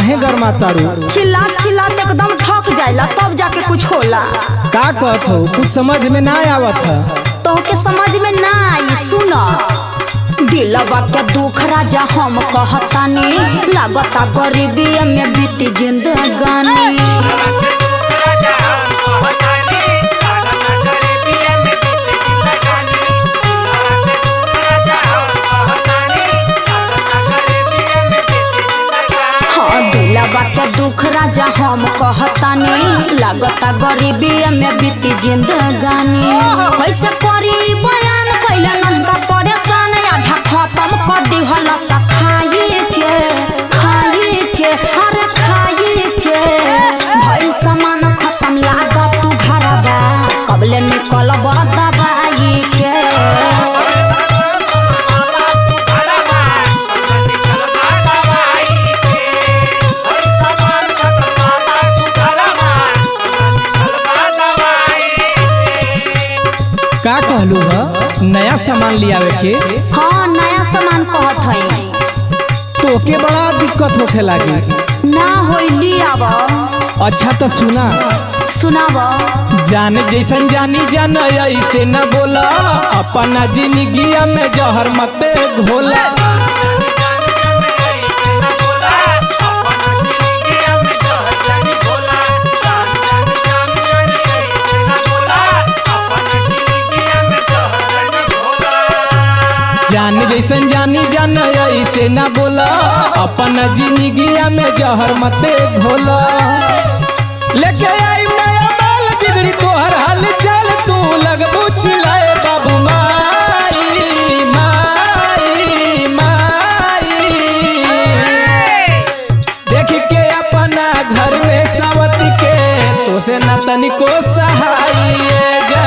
काहे गरमातारू चिल्ला चिल्ला ते एकदम थक जाइला तब जाके कुछ होला का कहत हो कुछ समझ में ना आवत है तो के समझ में ना आई सुन दिलवा के दुख राजा हम कहतानी लागता गरीबी में बीती जिंदगानी हाँ दिलवा के दुख राजा हम कहतानी लागता गरीबी में बीती जिंदगानी कैसे करी बयान कैले ननका परेशान आधा खत्म कर दिहल सखाई के खाई के अरे खाई के भइल सामान खत्म लागत तू घरबा कबले निकलब दबाई के का कहलू ह नया सामान लियावे के हाँ नया सामान कहत हई तोके बड़ा दिक्कत होखे लागी ना होइली आब अच्छा तो सुना सुनाब जाने जैसन जानी जान ऐसे न बोला अपना जिंदगी में जहर मत घोला जान जैसन जानी जान ऐसे न बोला अपना जिंदगी में जहर मत घोला लेके आई नया माल बिगड़ी तोहर हाल चाल तू लगबू चिल्लाए बाबू माई माई माई देख के अपना घर में सावत के तो से न तनिको सहाय जा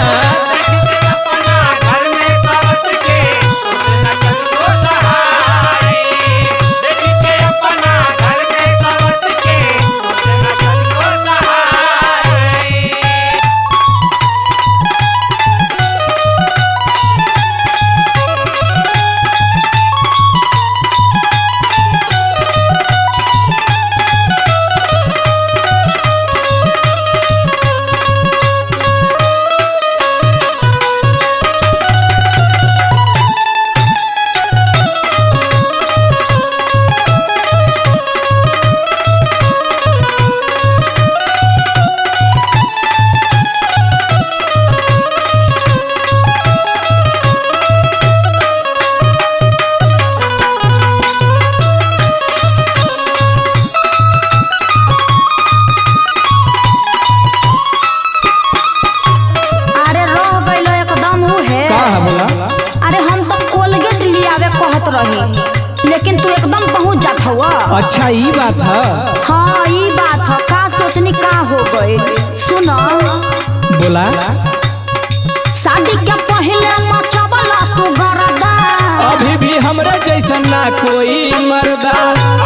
अरे रह गइलो एकदम उहे का है बोला अरे हम तो कोलगेट लियावे कहत रही लेकिन तू एकदम पहुंच जात हुआ अच्छा ई बात है हाँ ई बात ह का सोचनी का हो गई सुन बोला शादी के पहले मचबला तू गरदा अभी भी हमरा जैसन ना कोई मर्दा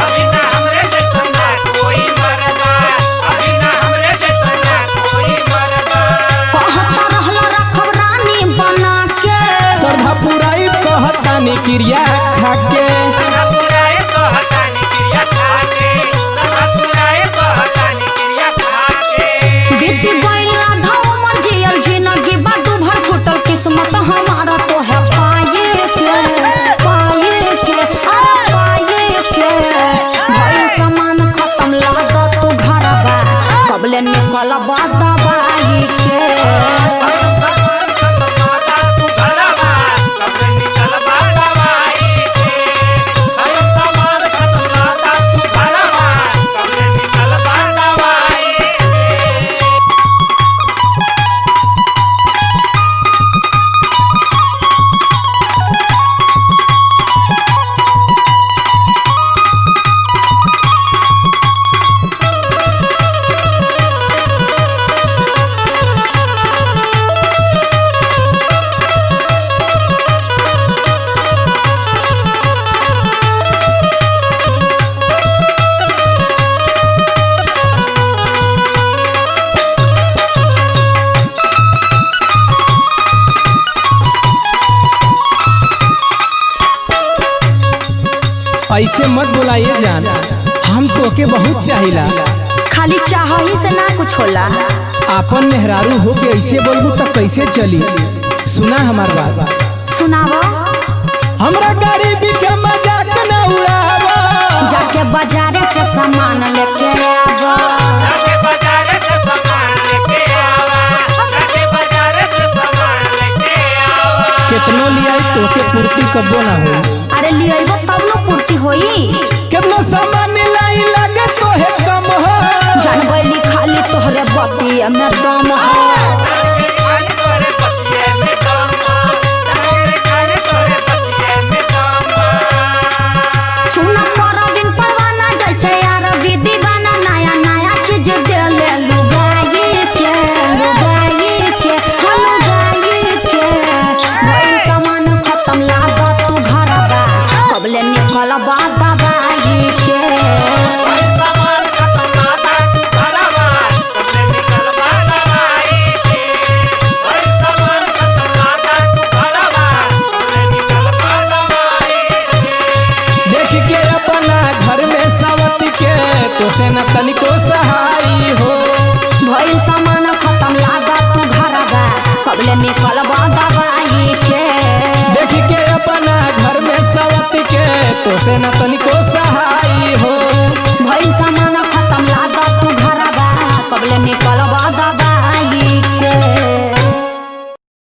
कहता रहला रखब रानी बना के श्रद्धा पुराई कहतानी क्रिया खाके बीत गइल आधा उमर जियल जिंदगी बा दू भर फुटल किस्मत हमारा तो है पाए के पाए के अरे पाए के भइल सामान खत्म लागत तू घरबा कबले निकलब दबाई के ऐसे मत बुलाइए जान हम तो तोके बहुत चाहिला खाली चाह ही से ना कुछ होला आपन मेहरारू हो के ऐसे बोलबू त कैसे चली सुना हमार बात सुनावो हमरा गरीबी के मजाक न उड़ावा जाके बाजारे से सामान लेके आवा जाके बाजारे से सामान लेके आवा जाके बाजारे से सामान लेके आवा केतनो लियाई तोके पूर्ति कब्बो ना हो अरे लियबो तब न पूर्ति होई केतनो सामान लाई लागे तोहे कम हो जानबैली खाली तोहरे बतिया में दम हो खाली तोरे पतिये में दम खाली तोरे पतिये में दम सुना परवीन परवाना जैसे यार विधि बना नया नया चीज दे ले लुगाई के लुगाई के हम लुगाई के भइल सामान खत्म लागत तू घर बा कबले निकल बा दवाई के सामान खत्म नाता तू घरवा तुमने निकल दवाई के भाई सामान खत्म नाता तू घरवा तुमने निकल दवाई के देख के अपना घर में सवत के तो से न तनिको सहाई हो भइल सामान खत्म लागत तू घर बा कबले निकल बा दवाई के देख के अपना घर में सवत के तो से न तनिको